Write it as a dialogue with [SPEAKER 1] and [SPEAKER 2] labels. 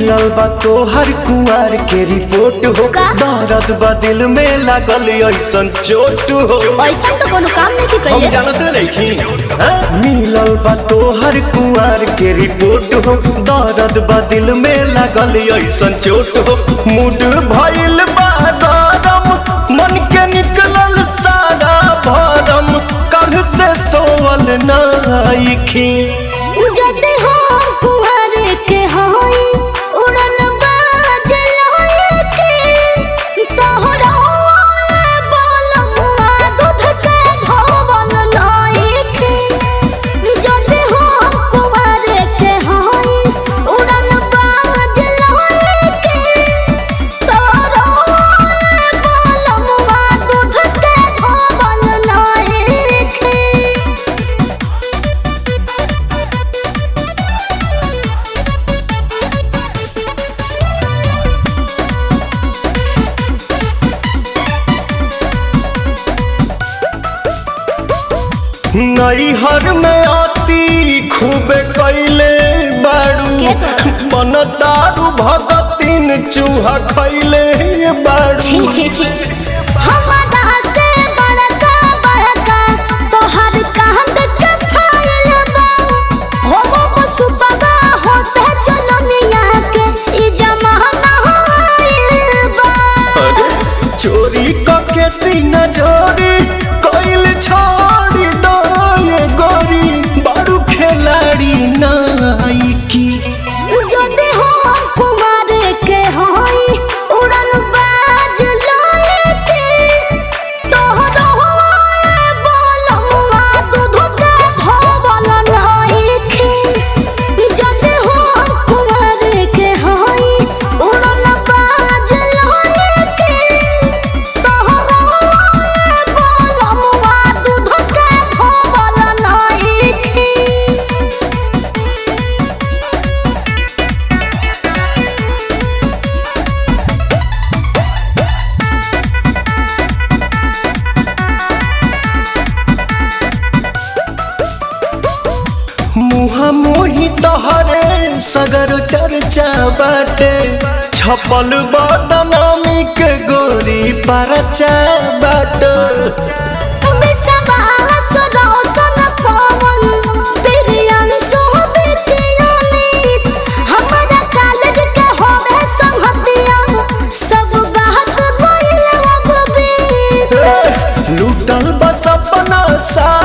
[SPEAKER 1] मिलल बा तोहर कुआर के रिपोर्ट हो
[SPEAKER 2] का?
[SPEAKER 1] दर्द बा दिल में लागल ऐसन चोट हो
[SPEAKER 2] ऐसा तो कोनो काम नहीं
[SPEAKER 1] हम
[SPEAKER 2] कइले
[SPEAKER 1] जानते नहीं मिलल बा तोहर कुआर के रिपोर्ट हो दर्द बा दिल में लागल ऐसन चोट हो मूड भइल बा गरम मन के निकलल सारा भरम कल से सोवल नाइखी
[SPEAKER 2] जदे हो कुंवर के होई उड़न बाज लोए के तोहरा बोलमुआ दूध के धोवल नाई के जदे हो कुंवर के होई उड़न बाज लोए के तोहरा बोलमुआ दूध के धोवल नाई के
[SPEAKER 1] नैहर में आती खूबे कैले बाड़ू
[SPEAKER 2] के तो?
[SPEAKER 1] मन दारू भगतिन चूहा खैले बाड़ू
[SPEAKER 2] छी छी छी हमारा से बड़का बड़का तोहर कांद के फाइल बा हो वो पशु बगा हो से चलनिया के ई जमाना होइल बा
[SPEAKER 1] अरे चोरी कके सीना चोरी कैल छोड़ी दो ये गोरी बाड़ू खिलाड़ी नाइकी
[SPEAKER 2] जदे हो कुमार के होई उड़न बाज लोए के तोहरो बोलमुआ दूध के धोवल नाई के जदे हो कुमार के होई उड़न बाज लोए के तोहरो बोलमुआ दूध के धोवल नाई के
[SPEAKER 1] मुहा मोही तहरे सगर चर्चा बाटे छपल बदनामी के गोरी परचा बाटे लूटल बस अपना सा